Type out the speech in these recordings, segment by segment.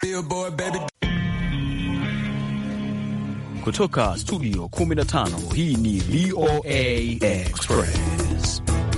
Kutoka studio 15 hii ni VOA Express.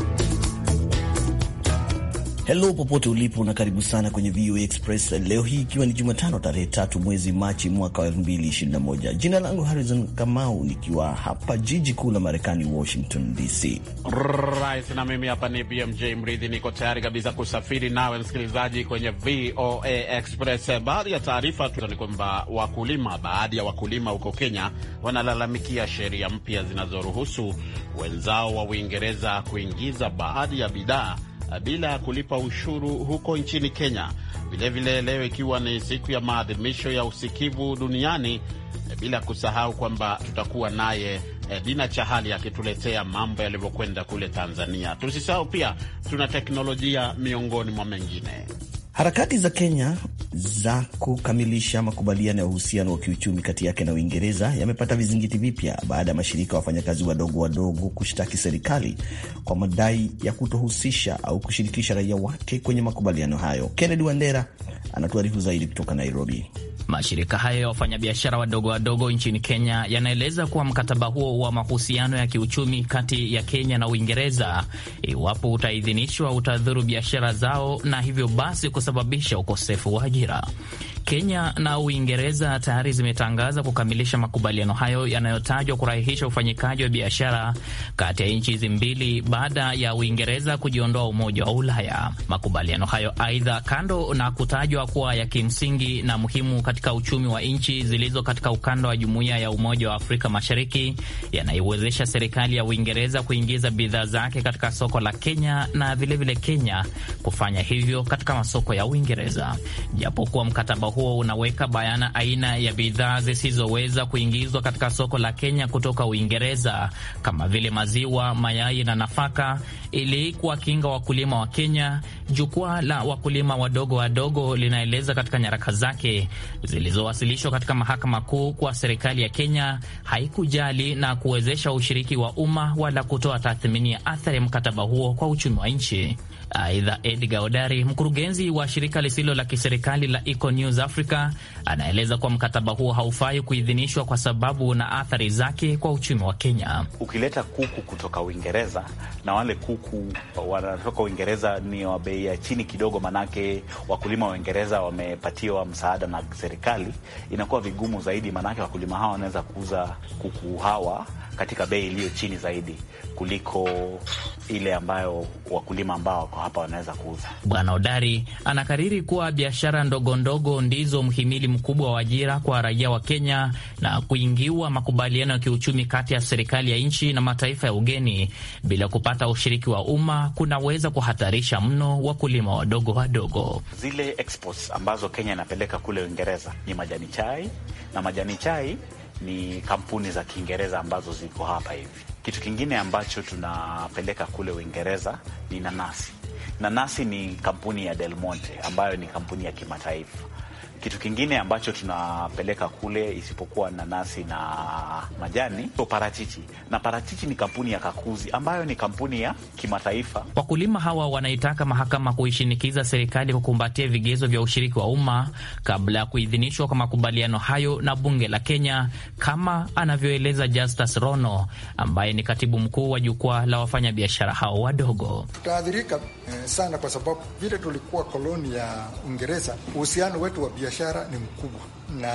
Hello popote ulipo na karibu sana kwenye VOA Express leo hii ikiwa ni Jumatano tarehe tatu mwezi Machi mwaka wa 2021. Jina langu Harrison Kamau nikiwa hapa jiji kuu la Marekani, Washington DC. Right, na mimi hapa ni BMJ Mridhi, niko tayari kabisa kusafiri nawe msikilizaji kwenye VOA Express. Baadhi ya taarifa tu ni kwamba wakulima, baadhi ya wakulima huko Kenya wanalalamikia sheria mpya zinazoruhusu wenzao wa Uingereza kuingiza baadhi ya bidhaa bila ya kulipa ushuru huko nchini Kenya. Vilevile leo ikiwa ni siku ya maadhimisho ya usikivu duniani, bila kusahau kwamba tutakuwa naye Dina Chahali akituletea mambo yalivyokwenda kule Tanzania. Tusisahau pia tuna teknolojia miongoni mwa mengine. Harakati za Kenya za kukamilisha makubaliano ya uhusiano wa kiuchumi kati yake na Uingereza yamepata vizingiti vipya baada ya mashirika ya wafanyakazi wadogo wadogo kushtaki serikali kwa madai ya kutohusisha au kushirikisha raia wake kwenye makubaliano hayo. Kennedy Wandera anatuarifu zaidi kutoka Nairobi. Mashirika hayo ya wafanyabiashara wadogo wadogo nchini Kenya yanaeleza kuwa mkataba huo wa mahusiano ya kiuchumi kati ya Kenya na Uingereza, iwapo utaidhinishwa, utadhuru biashara zao na hivyo basi kusababisha ukosefu wa ajira. Kenya na Uingereza tayari zimetangaza kukamilisha makubaliano hayo yanayotajwa kurahisisha ufanyikaji wa biashara kati ya nchi hizi mbili baada ya Uingereza kujiondoa Umoja wa Ulaya. Makubaliano hayo aidha, kando na kutajwa kuwa ya kimsingi na muhimu katika uchumi wa nchi zilizo katika ukanda wa Jumuiya ya Umoja wa Afrika Mashariki, yanaiwezesha serikali ya Uingereza kuingiza bidhaa zake katika soko la Kenya na vilevile vile Kenya kufanya hivyo katika masoko ya Uingereza, japokuwa mkataba huo unaweka bayana aina ya bidhaa zisizoweza kuingizwa katika soko la Kenya kutoka Uingereza kama vile maziwa, mayai na nafaka, ili kuwakinga wakulima wa Kenya. Jukwaa la wakulima wadogo wadogo linaeleza katika nyaraka zake zilizowasilishwa katika mahakama kuu kuwa serikali ya Kenya haikujali na kuwezesha ushiriki wa umma wala kutoa tathmini ya athari ya mkataba huo kwa uchumi wa nchi. Aidha, Edgar Odari, mkurugenzi wa shirika lisilo la kiserikali la Eco News Africa, anaeleza kuwa mkataba huo haufai kuidhinishwa kwa sababu na athari zake kwa uchumi wa Kenya. Ukileta kuku kutoka Uingereza na wale kuku wanatoka Uingereza ni wa bei ya chini kidogo, manake wakulima wa Uingereza wamepatiwa msaada na serikali, inakuwa vigumu zaidi, manake wakulima hawa wanaweza kuuza kuku hawa katika bei iliyo chini zaidi kuliko ile ambayo wakulima ambao wako hapa wanaweza kuuza. Bwana Odari anakariri kuwa biashara ndogo ndogo ndizo mhimili mkubwa wa ajira kwa raia wa Kenya, na kuingiwa makubaliano ya kiuchumi kati ya serikali ya nchi na mataifa ya ugeni bila kupata ushiriki wa umma kunaweza kuhatarisha mno wakulima wadogo wadogo. Zile exports ambazo Kenya inapeleka kule Uingereza ni majani chai, na majani chai ni kampuni za Kiingereza ambazo ziko hapa hivi. Kitu kingine ambacho tunapeleka kule Uingereza ni nanasi. Nanasi ni kampuni ya Del Monte ambayo ni kampuni ya kimataifa. Kitu kingine ambacho tunapeleka kule isipokuwa nanasi na majani, parachichi, na parachichi ni kampuni ya Kakuzi ambayo ni kampuni ya kimataifa. Wakulima hawa wanaitaka mahakama kuishinikiza serikali kukumbatia vigezo vya ushiriki wa umma kabla ya kuidhinishwa kwa makubaliano hayo na bunge la Kenya, kama anavyoeleza Justus Rono ambaye ni katibu mkuu wa jukwaa la wafanyabiashara hao wadogo. Tutaathirika eh, sana kwa sababu vile tulikuwa koloni ya Uingereza, uhusiano wetu wa biashara ni mkubwa, na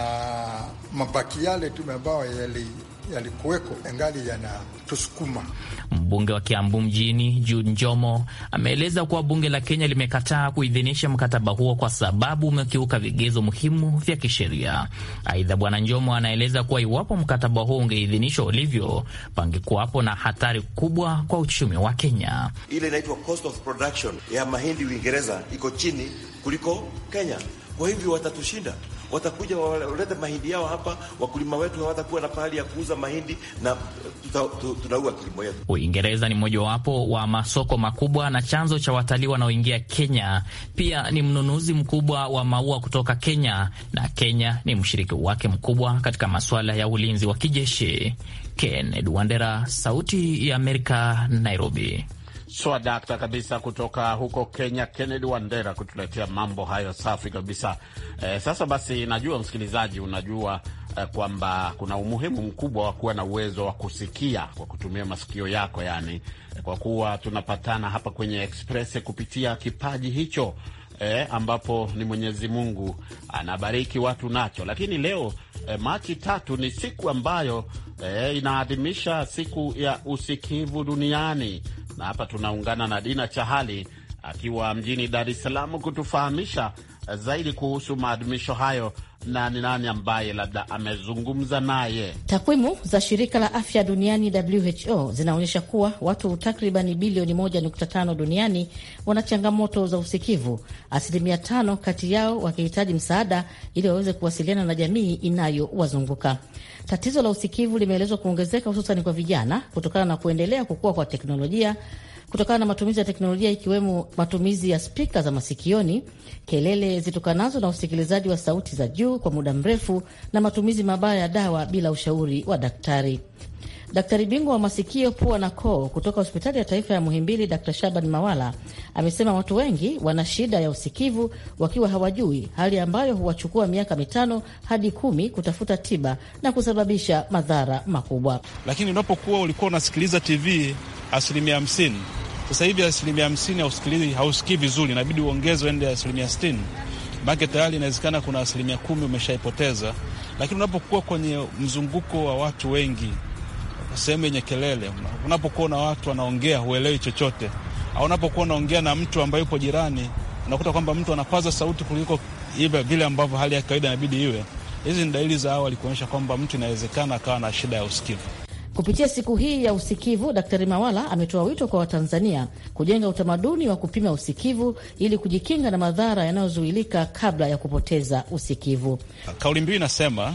mabaki yale tume ambayo yalikuweko yali engali yanatusukuma. Mbunge wa Kiambu mjini Jude Njomo ameeleza kuwa bunge la Kenya limekataa kuidhinisha mkataba huo kwa sababu umekiuka vigezo muhimu vya kisheria. Aidha, bwana Njomo anaeleza kuwa iwapo mkataba huo ungeidhinishwa ulivyo, pangekuwapo na hatari kubwa kwa uchumi wa Kenya. Ile inaitwa cost of production ya mahindi Uingereza iko chini kuliko Kenya, kwa hivyo watatushinda watakuja walete mahindi yao hapa, wakulima wetu hawatakuwa na pahali ya kuuza mahindi na tunaua kilimo yetu. Uingereza ni mojawapo wa masoko makubwa na chanzo cha watalii wanaoingia Kenya. Pia ni mnunuzi mkubwa wa maua kutoka Kenya, na Kenya ni mshiriki wake mkubwa katika masuala ya ulinzi wa kijeshi. Kennedy Wandera, Sauti ya Amerika, Nairobi. swadakta kabisa kutoka huko Kenya, Kennedy Wandera kutuletea mambo hayo safi kabisa. Eh, sasa basi, najua msikilizaji, unajua eh, kwamba kuna umuhimu mkubwa wa kuwa na uwezo wa kusikia kwa kutumia masikio yako, yani eh, kwa kuwa tunapatana hapa kwenye Express kupitia kipaji hicho eh, ambapo ni Mwenyezi Mungu anabariki watu nacho. Lakini leo eh, Machi tatu ni siku ambayo eh, inaadhimisha siku ya usikivu duniani, na hapa tunaungana na Dina Chahali akiwa mjini Dar es Salaam kutufahamisha zaidi kuhusu maadhimisho hayo na ni nani ambaye labda amezungumza naye. Takwimu za shirika la afya duniani WHO zinaonyesha kuwa watu takribani bilioni 1.5 duniani wana changamoto za usikivu, asilimia tano kati yao wakihitaji msaada ili waweze kuwasiliana na jamii inayowazunguka. Tatizo la usikivu limeelezwa kuongezeka hususan kwa vijana kutokana na kuendelea kukua kwa teknolojia kutokana na matumizi ya teknolojia ikiwemo matumizi ya spika za masikioni, kelele zitokanazo na usikilizaji wa sauti za juu kwa muda mrefu, na matumizi mabaya ya dawa bila ushauri wa daktari. Daktari bingwa wa masikio, pua na koo kutoka hospitali ya taifa ya Muhimbili, Dr Shaban Mawala amesema watu wengi wana shida ya usikivu wakiwa hawajui, hali ambayo huwachukua miaka mitano hadi kumi kutafuta tiba na kusababisha madhara makubwa. Lakini unapokuwa ulikuwa unasikiliza TV asilimia hamsini sasa hivi asilimia hamsini hausikilizi, hausikii vizuri, inabidi uongeze uende asilimia sitini make tayari inawezekana kuna asilimia kumi umeshaipoteza. Lakini unapokuwa kwenye mzunguko wa watu wengi, sehemu yenye kelele, unapokuwa na watu wanaongea huelewi chochote, au unapokuwa unaongea na mtu ambaye yupo jirani, unakuta kwamba mtu anapaza sauti kuliko ive vile ambavyo hali ya kawaida inabidi iwe. Hizi ni dalili za awali kuonyesha kwamba mtu inawezekana akawa na shida ya usikivu. Kupitia siku hii ya usikivu, Daktari Mawala ametoa wito kwa Watanzania kujenga utamaduni wa kupima usikivu ili kujikinga na madhara yanayozuilika kabla ya kupoteza usikivu. Kauli mbiu inasema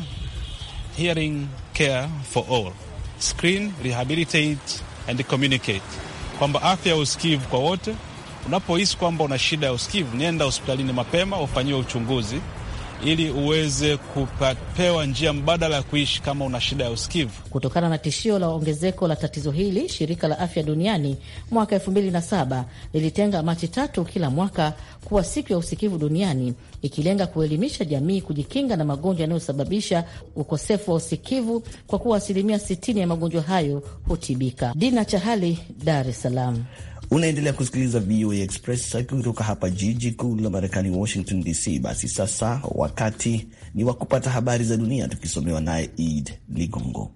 hearing care for all, screen, rehabilitate and communicate, kwamba afya ya usikivu kwa wote. Unapohisi kwamba una shida ya usikivu, nenda hospitalini mapema ufanyiwe uchunguzi ili uweze kupewa njia mbadala ya kuishi kama una shida ya usikivu. Kutokana na tishio la ongezeko la tatizo hili, shirika la afya duniani mwaka elfu mbili na saba lilitenga Machi tatu kila mwaka kuwa siku ya usikivu duniani, ikilenga kuelimisha jamii kujikinga na magonjwa yanayosababisha ukosefu wa usikivu, kwa kuwa asilimia 60 ya magonjwa hayo hutibika. Dina Chahali, Dar es Salaam. Unaendelea kusikiliza VOA Express kutoka hapa jiji kuu la Marekani, Washington DC. Basi sasa wakati ni wa kupata habari za dunia, tukisomewa naye Id Ligongo.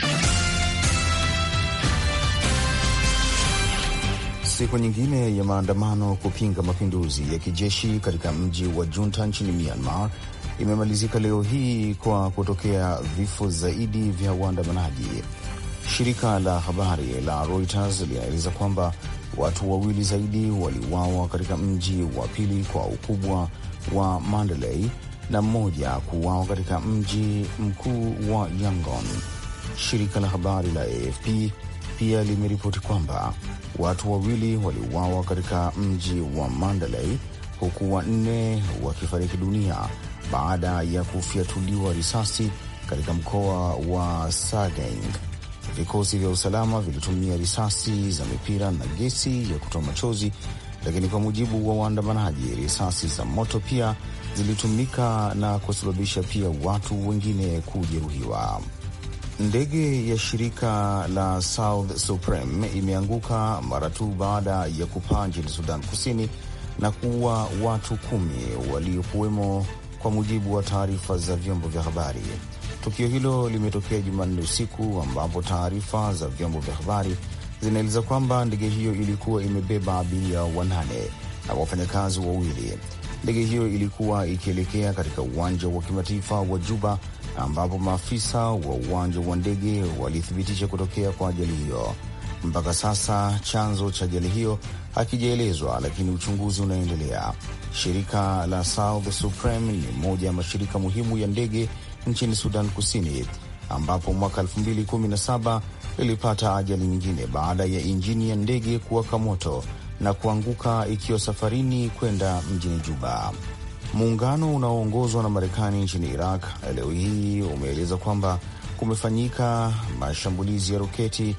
Siku nyingine ya maandamano kupinga mapinduzi ya kijeshi katika mji wa Junta nchini Myanmar imemalizika leo hii kwa kutokea vifo zaidi vya waandamanaji. Shirika la habari la Reuters linaeleza kwamba watu wawili zaidi waliuawa katika mji wa pili kwa ukubwa wa Mandalay na mmoja kuuawa katika mji mkuu wa Yangon. Shirika la habari la AFP pia limeripoti kwamba watu wawili waliuawa katika mji wa Mandalay huku wanne wakifariki dunia baada ya kufyatuliwa risasi katika mkoa wa Sagaing. Vikosi vya usalama vilitumia risasi za mipira na gesi ya kutoa machozi, lakini kwa mujibu wa waandamanaji, risasi za moto pia zilitumika na kusababisha pia watu wengine kujeruhiwa. Ndege ya shirika la South Supreme imeanguka mara tu baada ya kupaa nchini Sudan Kusini na kuua watu kumi waliokuwemo, kwa mujibu wa taarifa za vyombo vya habari. Tukio hilo limetokea Jumanne usiku ambapo taarifa za vyombo vya habari zinaeleza kwamba ndege hiyo ilikuwa imebeba abiria wanane na wafanyakazi wawili. Ndege hiyo ilikuwa ikielekea katika uwanja wa kimataifa wa Juba ambapo maafisa wa uwanja wa ndege walithibitisha kutokea kwa ajali hiyo. Mpaka sasa chanzo cha ajali hiyo hakijaelezwa, lakini uchunguzi unaendelea. Shirika la South Supreme ni moja ya mashirika muhimu ya ndege nchini Sudan Kusini, ambapo mwaka 2017 lilipata ajali nyingine baada ya injini ya ndege kuwaka moto na kuanguka ikiwa safarini kwenda mjini Juba. Muungano unaoongozwa na Marekani nchini Iraq leo hii umeeleza kwamba kumefanyika mashambulizi ya roketi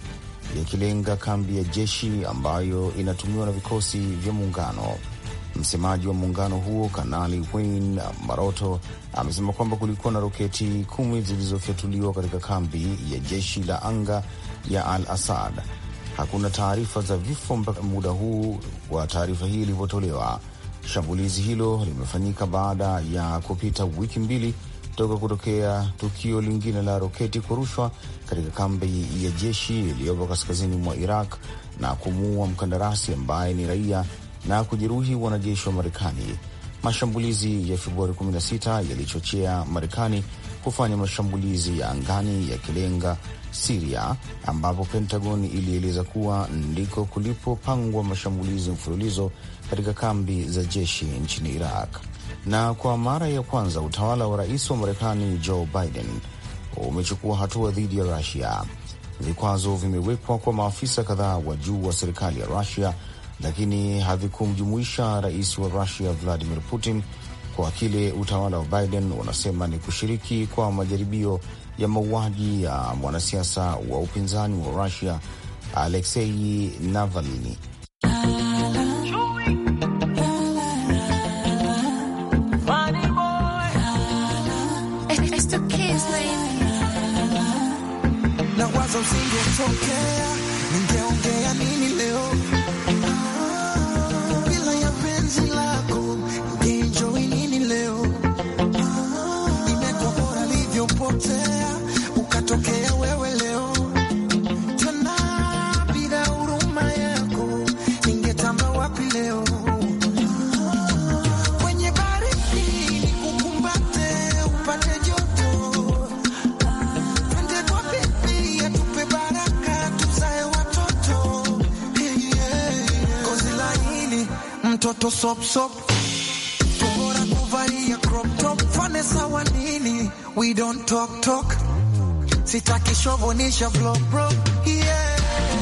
yakilenga kambi ya jeshi ambayo inatumiwa na vikosi vya muungano. Msemaji wa muungano huo Kanali Wayne Maroto amesema kwamba kulikuwa na roketi kumi zilizofyatuliwa katika kambi ya jeshi la anga ya Al Asad. Hakuna taarifa za vifo mpaka muda huu wa taarifa hii ilivyotolewa. Shambulizi hilo limefanyika baada ya kupita wiki mbili toka kutokea tukio lingine la roketi kurushwa katika kambi ya jeshi iliyopo kaskazini mwa Iraq na kumuua mkandarasi ambaye ni raia na kujeruhi wanajeshi wa Marekani. Mashambulizi ya Februari 16 yalichochea Marekani kufanya mashambulizi ya angani yakilenga Siria, ambapo Pentagon ilieleza kuwa ndiko kulipopangwa mashambulizi mfululizo katika kambi za jeshi nchini Iraq. Na kwa mara ya kwanza utawala wa rais wa Marekani Joe Biden umechukua hatua dhidi ya Rusia. Vikwazo vimewekwa kwa maafisa kadhaa wa juu wa serikali ya Rusia, lakini havikumjumuisha rais wa Rusia Vladimir Putin kwa kile utawala wa Biden unasema ni kushiriki kwa majaribio ya mauaji ya mwanasiasa wa upinzani wa Rusia Aleksei Navalny. Nawaza usingetokea, ningeongea nini leo bila ya penzi lako, ningeenjoy nini leo? Imekuwa bora livyopotea, ukatokea wewe leo tena, bila huruma yako, ningetamba wapi leo? Kwenye baridi nikukumbate, upate joto Twende kwa bibi atupe baraka tuzae watoto Hey, yeah. Gozi laini mtoto sop sop tubora kuvalia crop top fane sawa nini we don't talk talk sitaki shovonisha vlog bro yeah.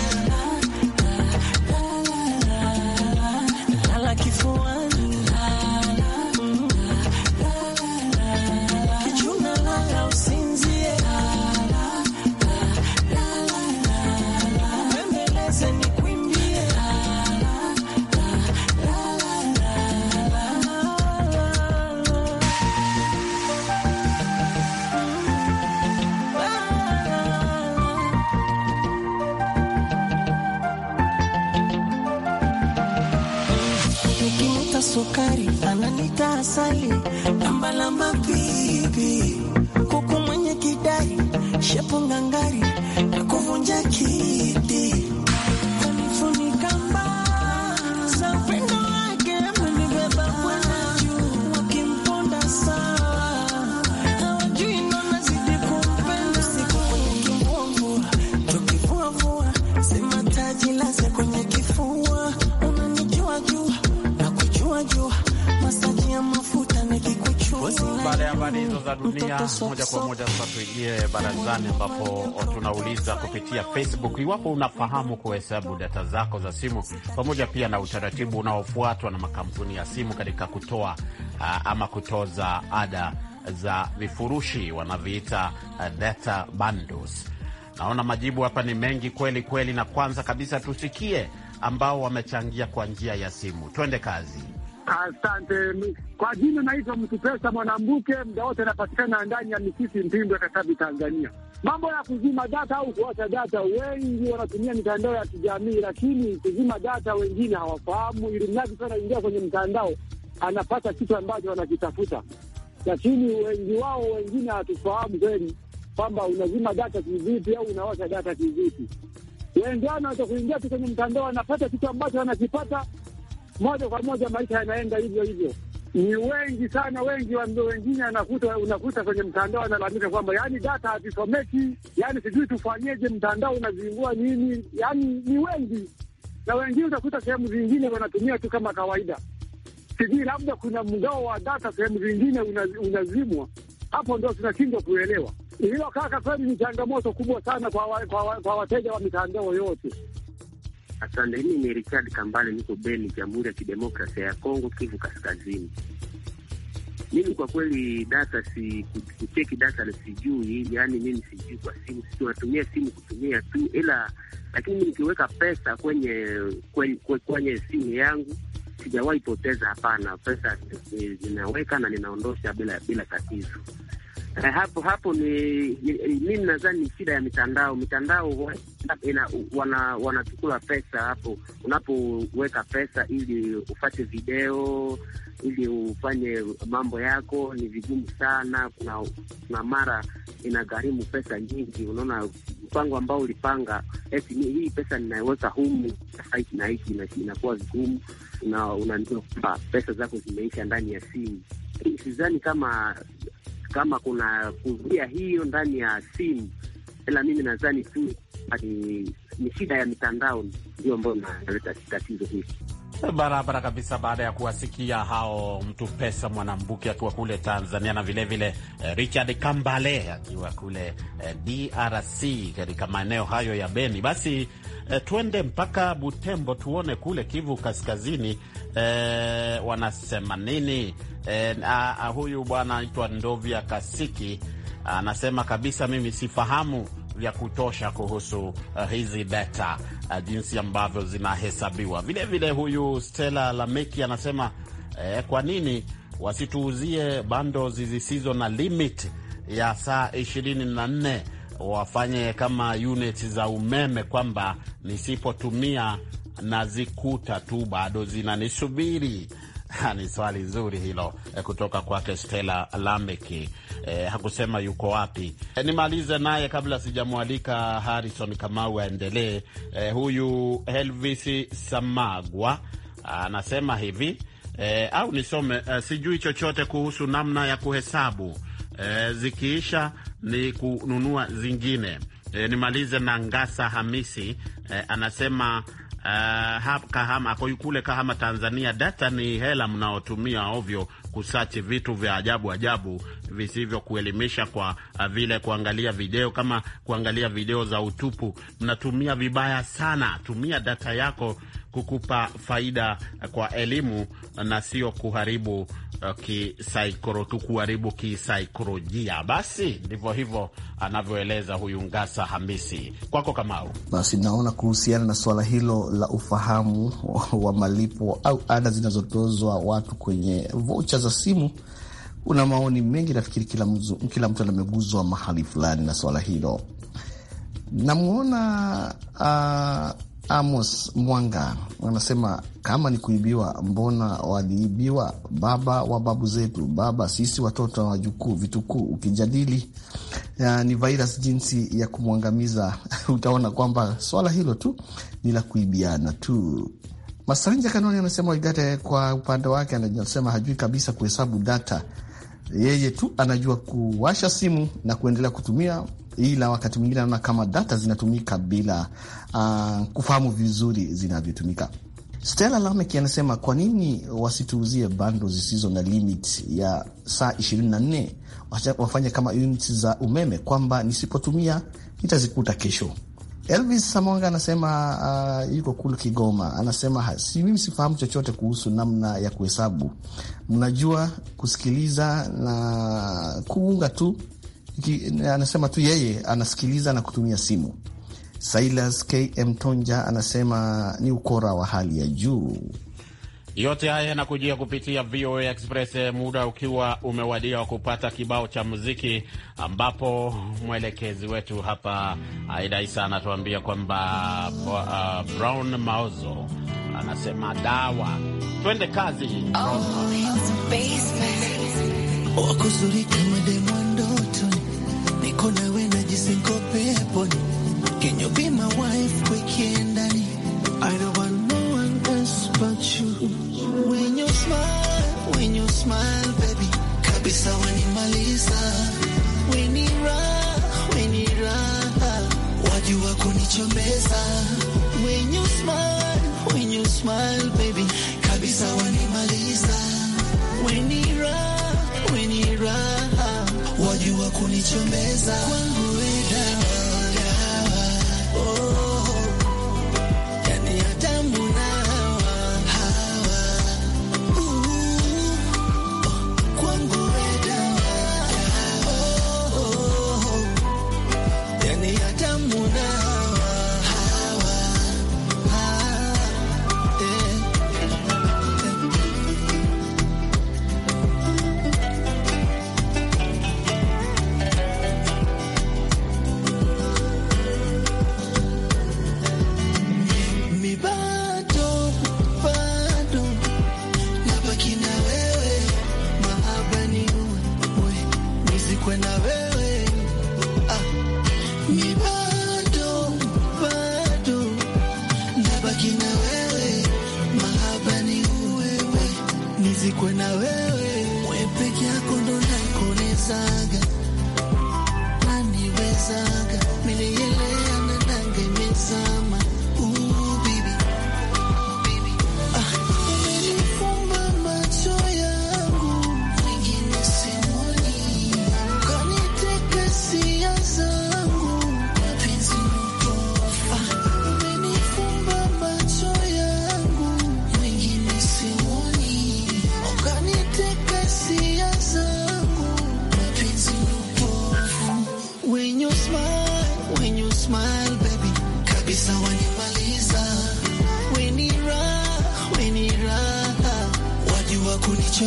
Lala kifuani Kichuna lala usinzie Bembeleze nikwimbie Nikimta sukari ananita asali lambalamba bibi kuku mwenye kidari shepu ngangari na kuvunja kiti kunifunika mbaa za upendo wake amenibeba kwenda juu wakimponda sawa hawajui ndo nazidi kumpenda siku kwenye kimbwamvua tukivuavua sema taji laze kwenye kifua unanijua jua na kujua jua masaji ya mafuta nikikuchua Baada ya habari hizo za dunia, moja kwa moja sasa tuingie barazani, ambapo tunauliza kupitia Facebook iwapo unafahamu kuhesabu data zako za simu, pamoja pia na utaratibu unaofuatwa na makampuni ya simu katika kutoa uh, ama kutoza ada za vifurushi wanaviita uh, data bundles. Naona majibu hapa ni mengi kweli kweli, na kwanza kabisa tusikie ambao wamechangia kwa njia ya simu. Twende kazi. Asante. Kwa jina naitwa Mtupesa Mwanambuke, muda wote anapatikana ndani ya Misisi, Mpimbwe, Katavi, Tanzania. Mambo ya kuzima data au kuacha data, wengi wanatumia mitandao ya kijamii, lakini kuzima data wengine hawafahamu, ili mradi tu anaingia kwenye mtandao anapata kitu ambacho anakitafuta, lakini wengi wao wengine hatufahamu kweli kwamba unazima data kivipi au unawasha data kivipi. Wengine wanaweza kuingia tu kwenye mtandao anapata kitu ambacho anakipata moja kwa moja maisha yanaenda hivyo hivyo. Ni wengi sana, wengi wa- wengine anakuta unakuta kwenye mtandao analalamika kwamba yani data hazisomeki, yani sijui tufanyeje, mtandao unazingua nini, yani ni wengi, na wengine utakuta sehemu zingine wanatumia tu kama kawaida, sijui labda kuna mgao wa data sehemu zingine una- unazimwa. Hapo ndo tunashindwa kuelewa hilo. Kaka, kweli ni changamoto kubwa sana kwa, wa, kwa, wa, kwa wateja wa mitandao yote. Asante. Mimi ni Richard Kambale, niko Beni, Jamhuri ya Kidemokrasia ya Kongo, Kivu Kaskazini. Mimi kwa kweli data si kucheki data na sijui, yaani mimi sijui kwa simu, sisi tunatumia simu kutumia tu, ila lakini nikiweka pesa kwenye kwenye, kwenye simu yangu sijawahi poteza. Hapana, pesa ninaweka na ninaondosha bila bila tatizo. Eh, hapo hapo ni mimi nadhani ni shida ya mitandao. Mitandao ina, wana wanachukua pesa hapo, unapoweka pesa ili ufate video ili ufanye mambo yako ni vigumu sana. Kuna kuna mara inagharimu pesa nyingi. Unaona, mpango ambao ulipanga eti hii pesa ninaweka humu hiki na hiki, inakuwa vigumu, unajua kwamba pesa zako zimeisha ndani ya simu. Sidhani kama kama kuna kuzuia hiyo ndani ya simu, ila mimi nadhani tu ni, ni shida ya mitandao ndio ambayo inaleta tatizo hili. Barabara kabisa. Baada ya kuwasikia hao mtu pesa Mwanambuki akiwa kule Tanzania na vilevile vile, eh, Richard Kambale akiwa kule eh, DRC katika maeneo hayo ya Beni, basi eh, twende mpaka Butembo tuone kule Kivu Kaskazini eh, wanasema nini? Eh, ah, ah, huyu bwana anaitwa Ndovya Kasiki anasema kabisa, mimi sifahamu vya kutosha kuhusu uh, hizi data uh, jinsi ambavyo zinahesabiwa. Vilevile huyu Stella Lameki anasema eh, kwa nini wasituuzie bundles zisizo na limit ya saa ishirini na nne wafanye kama unit za umeme, kwamba nisipotumia nazikuta tu bado zinanisubiri. Ni swali zuri hilo eh, kutoka kwake Stella Lameki. Eh, hakusema yuko wapi. Eh, nimalize naye kabla sijamwalika Harrison Kamau aendelee. Eh, huyu Elvis Samagwa anasema hivi eh, au nisome eh, sijui chochote kuhusu namna ya kuhesabu eh, zikiisha ni kununua zingine. Eh, nimalize na Ngasa Hamisi eh, anasema Uh, Kahama ako kule Kahama, Tanzania. Data ni hela mnaotumia ovyo kusachi vitu vya ajabu ajabu visivyo kuelimisha, kwa uh, vile kuangalia video kama kuangalia video za utupu. Mnatumia vibaya sana. Tumia data yako kukupa faida kwa elimu na sio kuharibu uh, kisaikoro tu kuharibu kisaikolojia. Basi ndivyo hivyo anavyoeleza huyu Ngasa Hamisi. Kwako Kamau. Basi naona kuhusiana na suala hilo la ufahamu wa malipo au ada zinazotozwa watu kwenye vocha za simu, kuna maoni mengi. Nafikiri kila mtu, kila mtu ameguzwa mahali fulani na suala hilo. Namwona uh, Amos Mwanga wanasema kama ni kuibiwa, mbona waliibiwa baba wa babu zetu, baba sisi watoto wa wajukuu, vitukuu. Ukijadili ya, ni virus jinsi ya kumwangamiza utaona kwamba swala hilo tu ni la kuibiana tu. Masanja Kanoni anasema Waigate kwa upande wake anasema hajui kabisa kuhesabu data, yeye tu anajua kuwasha simu na kuendelea kutumia ila wakati mwingine anaona kama data zinatumika bila uh, kufahamu vizuri zinavyotumika. Stella Lamek anasema kwa nini wasituuzie bando zisizo na limit ya saa 24 wafanye kama units za umeme, kwamba nisipotumia nitazikuta kesho. Elvis Samonga anasema uh, yuko kule Kigoma, anasema si mimi sifahamu chochote kuhusu namna ya kuhesabu, mnajua kusikiliza na kuunga tu anasema tu yeye anasikiliza na kutumia simu. Silas KM Tonja anasema ni ukora wa hali ya juu. Yote haya yanakujia kupitia VOA Express, muda ukiwa umewadia wa kupata kibao cha muziki, ambapo mwelekezi wetu hapa Aida Isa anatuambia kwamba uh, Brown Mauzo anasema dawa. Twende kazi. Niko nawe najisinko peponi. Can you be my wife weekendani? I don't want no one else but you. When you smile, when you smile baby, kabisa wanimaliza. When you raha, when you raha, wajua kunichombeza. When you smile, when you smile baby, kabisa wanimaliza. When you raha, when you raha, wajua kunichombeza. Kwangu we dawa, dawa, oh, yani Adamu na Hawa, Hawa, uh, kwangu we dawa, dawa, oh, yani Adamu na Hawa, Hawa,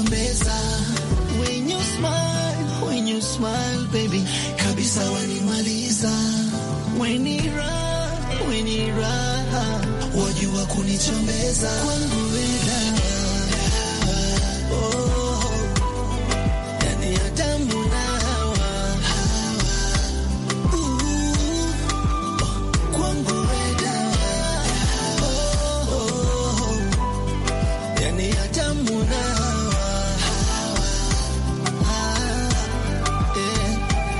kunichombeza. When you smile, when you smile baby, kabisa wanimaliza. When ni raha, when ni raha, wajua kunichombeza. Kwangu wewe dawa, oh, yani ya damu na hawa, uh, kwangu wewe dawa, oh, yani ya damu na hawa, ah, eh.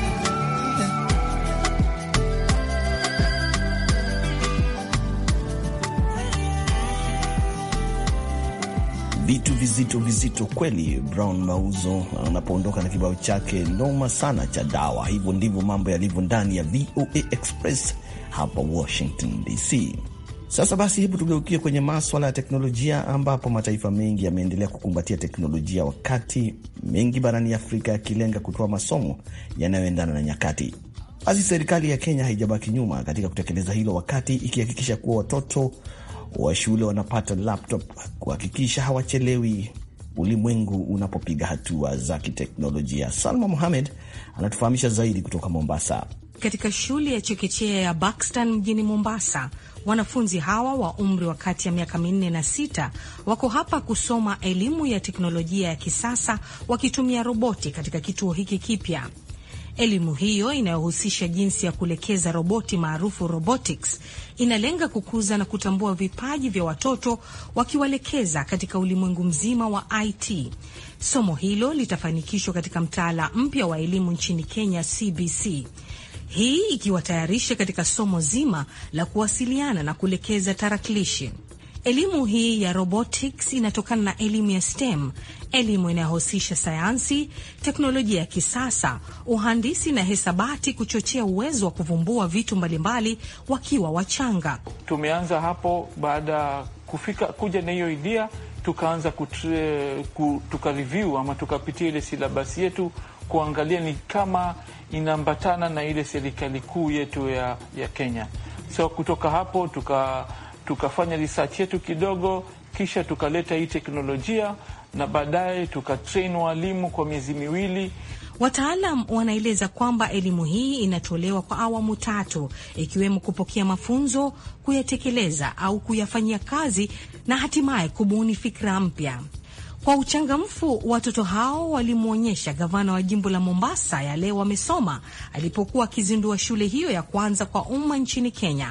Vitu vizito vizito kweli. Brown Mauzo anapoondoka na kibao chake noma sana cha dawa. Hivyo ndivyo mambo yalivyo ndani ya VOA Express hapa Washington DC. Sasa basi, hebu tugeukie kwenye maswala ya teknolojia, ambapo mataifa mengi yameendelea kukumbatia teknolojia, wakati mengi barani Afrika yakilenga kutoa masomo yanayoendana na nyakati. Basi serikali ya Kenya haijabaki nyuma katika kutekeleza hilo, wakati ikihakikisha kuwa watoto wa shule wanapata laptop kuhakikisha hawachelewi ulimwengu unapopiga hatua za kiteknolojia. Salma Mohamed anatufahamisha zaidi kutoka Mombasa. Katika shule ya chekechea ya Buxton mjini Mombasa, wanafunzi hawa wa umri wa kati ya miaka minne na sita wako hapa kusoma elimu ya teknolojia ya kisasa wakitumia roboti katika kituo hiki kipya. Elimu hiyo inayohusisha jinsi ya kuelekeza roboti maarufu robotics inalenga kukuza na kutambua vipaji vya watoto wakiwaelekeza katika ulimwengu mzima wa IT. Somo hilo litafanikishwa katika mtaala mpya wa elimu nchini Kenya, CBC, hii ikiwatayarisha katika somo zima la kuwasiliana na kuelekeza tarakilishi. Elimu hii ya robotics inatokana na elimu ya STEM, elimu inayohusisha sayansi, teknolojia ya kisasa, uhandisi na hesabati, kuchochea uwezo wa kuvumbua vitu mbalimbali wakiwa wachanga. Tumeanza hapo baada ya kufika kuja na hiyo idea, tukaanza kutre, ku, tuka review ama tukapitia ile silabasi yetu kuangalia ni kama inaambatana na ile serikali kuu yetu ya, ya Kenya. So kutoka hapo tuka tukafanya research yetu kidogo, kisha tukaleta hii teknolojia na baadaye tukatrain walimu kwa miezi miwili. Wataalam wanaeleza kwamba elimu hii inatolewa kwa awamu tatu, ikiwemo kupokea mafunzo, kuyatekeleza au kuyafanyia kazi na hatimaye kubuni fikra mpya. Kwa uchangamfu, watoto hao walimwonyesha gavana wa jimbo la Mombasa yale wamesoma alipokuwa akizindua shule hiyo ya kwanza kwa umma nchini Kenya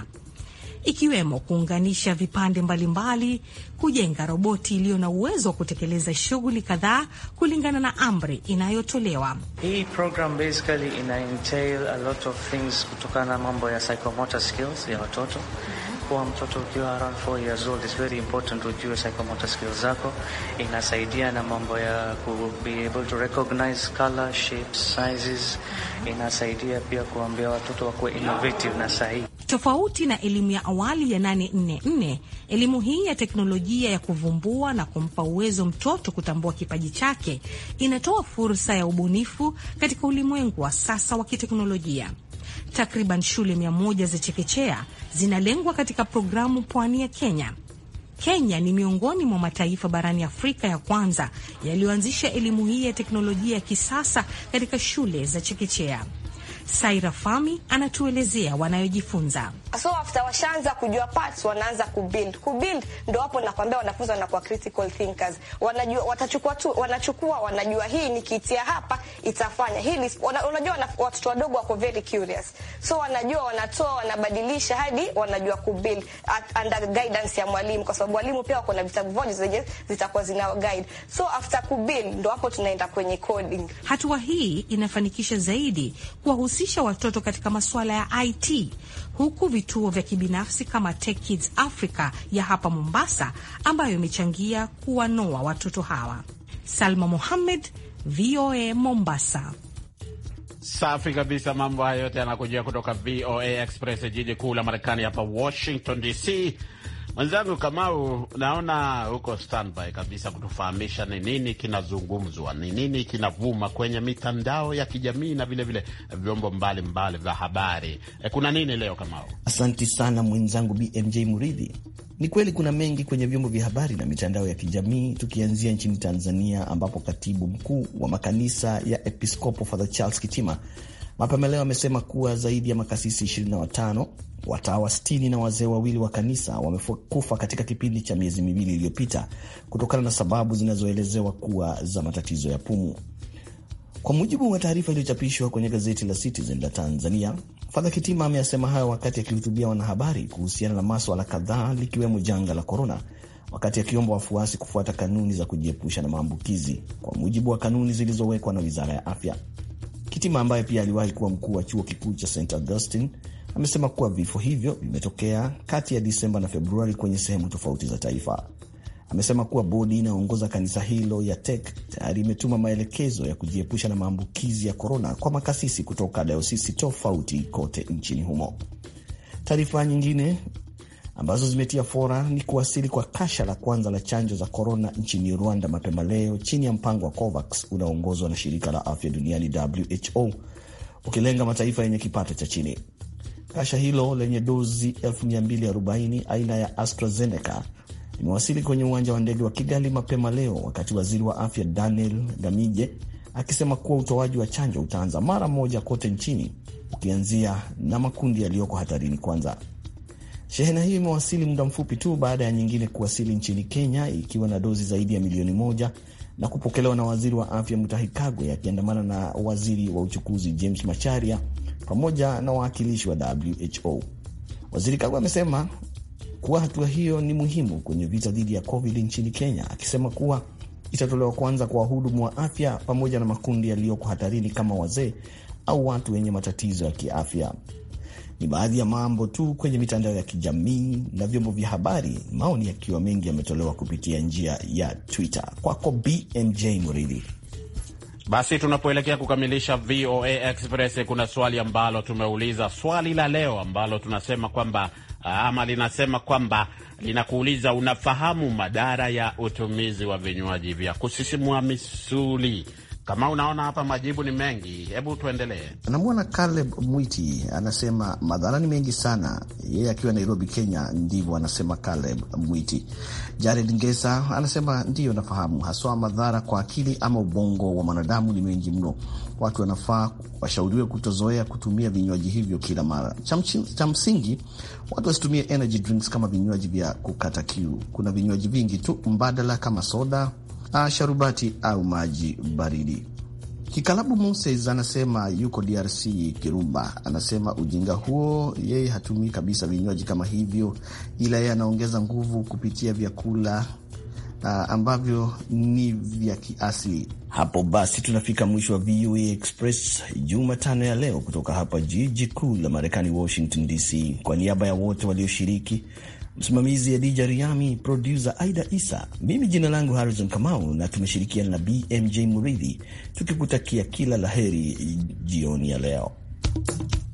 ikiwemo kuunganisha vipande mbalimbali, kujenga roboti iliyo na uwezo wa kutekeleza shughuli kadhaa kulingana na amri inayotolewa. Hii program basically ina entail a lot of things kutokana na mambo ya psychomotor skills ya watoto. Kuwa mtoto ukiwa around 4 years old is very important ujue psychomotor skills zako. Inasaidia na mambo ya ku be able to recognize color, shapes, sizes. Inasaidia pia kuambia watoto wakuwe innovative na sahihi. Tofauti na elimu ya awali ya 844, elimu hii ya teknolojia ya kuvumbua na kumpa uwezo mtoto kutambua kipaji chake inatoa fursa ya ubunifu katika ulimwengu wa sasa wa kiteknolojia. Takriban shule mia moja za chekechea zinalengwa katika programu pwani ya Kenya. Kenya ni miongoni mwa mataifa barani Afrika ya kwanza yaliyoanzisha elimu hii ya teknolojia ya kisasa katika shule za chekechea. Saira Fami anatuelezea wanayojifunza. So after washaanza kujua parts, wanaanza kubuild. Kubuild ndo hapo nakwambia wanafunzi wanakuwa critical thinkers. Wanajua, watachukua tu, wanachukua wanajua hii nikiitia hapa itafanya hili. Wana, unajua watoto wadogo wako very curious, so wanajua, wanatoa, wanabadilisha hadi wanajua kubuild under guidance ya mwalimu, kwa sababu walimu pia wako na vitabu voja zenye zitakuwa zina guide. So after kubuild ndo hapo tunaenda kwenye coding. Hatua hii inafanikisha zaidi kuwahusisha watoto katika masuala ya IT huku vituo vya kibinafsi kama Tech Kids Africa ya hapa Mombasa ambayo imechangia kuwanoa watoto hawa. Salma Mohamed, VOA Mombasa. Safi kabisa. Mambo haya yote yanakujia kutoka VOA Express, jiji kuu la Marekani hapa Washington DC. Mwenzangu Kamau, naona huko standby kabisa kutufahamisha ni nini kinazungumzwa, ni nini kinavuma kwenye mitandao ya kijamii na vilevile vyombo mbalimbali vya habari. E, kuna nini leo Kamau? Asanti sana mwenzangu BMJ Muridhi. Ni kweli kuna mengi kwenye vyombo vya habari na mitandao ya kijamii, tukianzia nchini Tanzania ambapo katibu mkuu wa makanisa ya Episcopo Father Charles Kitima mapema leo amesema kuwa zaidi ya makasisi 25 watawa 60 na wazee wawili wa kanisa wamekufa katika kipindi cha miezi miwili iliyopita kutokana na sababu zinazoelezewa kuwa za matatizo ya pumu. Kwa mujibu wa taarifa iliyochapishwa kwenye gazeti la Citizen la Tanzania, Fadha Kitima ameyasema hayo wakati akihutubia wanahabari kuhusiana na maswala kadhaa likiwemo janga la korona, wakati akiomba wafuasi kufuata kanuni za kujiepusha na maambukizi kwa mujibu wa kanuni zilizowekwa na wizara ya afya. Kitima ambaye pia aliwahi kuwa mkuu wa chuo kikuu cha St Augustine amesema kuwa vifo hivyo vimetokea kati ya Disemba na Februari kwenye sehemu tofauti za taifa. Amesema kuwa bodi inayoongoza kanisa hilo ya TEC tayari imetuma maelekezo ya kujiepusha na maambukizi ya korona kwa makasisi kutoka dayosisi tofauti kote nchini humo. Taarifa nyingine ambazo zimetia fora ni kuwasili kwa kasha la kwanza la chanjo za korona nchini Rwanda mapema leo chini ya mpango wa COVAX unaoongozwa na shirika la afya duniani WHO, ukilenga mataifa yenye kipato cha chini. Kasha hilo lenye dozi 240 aina ya AstraZeneca limewasili kwenye uwanja wa ndege wa Kigali mapema leo, wakati waziri wa afya Daniel Gamije akisema kuwa utoaji wa chanjo utaanza mara moja kote nchini, ukianzia na makundi yaliyoko hatarini kwanza. Shehena hiyo imewasili muda mfupi tu baada ya nyingine kuwasili nchini Kenya ikiwa na dozi zaidi ya milioni moja na kupokelewa na waziri wa afya Mutahi Kagwe akiandamana na waziri wa uchukuzi James Macharia pamoja na wawakilishi wa WHO. Waziri Kagwe amesema kuwa hatua hiyo ni muhimu kwenye vita dhidi ya COVID nchini Kenya, akisema kuwa itatolewa kwanza kwa wahudumu wa afya pamoja na makundi yaliyoko hatarini kama wazee au watu wenye matatizo ya kiafya. Ni baadhi ya mambo tu kwenye mitandao ya kijamii na vyombo vya habari, maoni yakiwa mengi yametolewa kupitia njia ya Twitter. Kwako BMJ Muridhi. Basi tunapoelekea kukamilisha VOA Express, kuna swali ambalo tumeuliza, swali la leo ambalo tunasema kwamba ama linasema kwamba linakuuliza, unafahamu madhara ya utumizi wa vinywaji vya kusisimua misuli? Kama unaona hapa majibu ni mengi, hebu tuendelee. Namwona Caleb Mwiti anasema madhara ni mengi sana, yeye akiwa Nairobi, Kenya. Ndivyo anasema Caleb Mwiti. Jared Ngesa anasema ndiyo, nafahamu haswa madhara kwa akili ama ubongo wa mwanadamu ni mengi mno. Watu wanafaa washauriwe kutozoea kutumia vinywaji hivyo kila mara. Cha msingi watu wasitumie energy drinks kama vinywaji vya kukata kiu. Kuna vinywaji vingi tu mbadala kama soda sharubati au maji baridi. Kikalabu Moses anasema yuko DRC Kirumba, anasema ujinga huo, yeye hatumii kabisa vinywaji kama hivyo, ila yeye anaongeza nguvu kupitia vyakula uh, ambavyo ni vya kiasili. Hapo basi tunafika mwisho wa VOA Express Jumatano ya leo kutoka hapa jiji kuu la Marekani, Washington DC. Kwa niaba ya wote walioshiriki msimamizi Adija Riami, produsa Aida Isa, mimi jina langu Harrison Kamau na tumeshirikiana na BMJ Muridhi tukikutakia kila laheri jioni ya leo.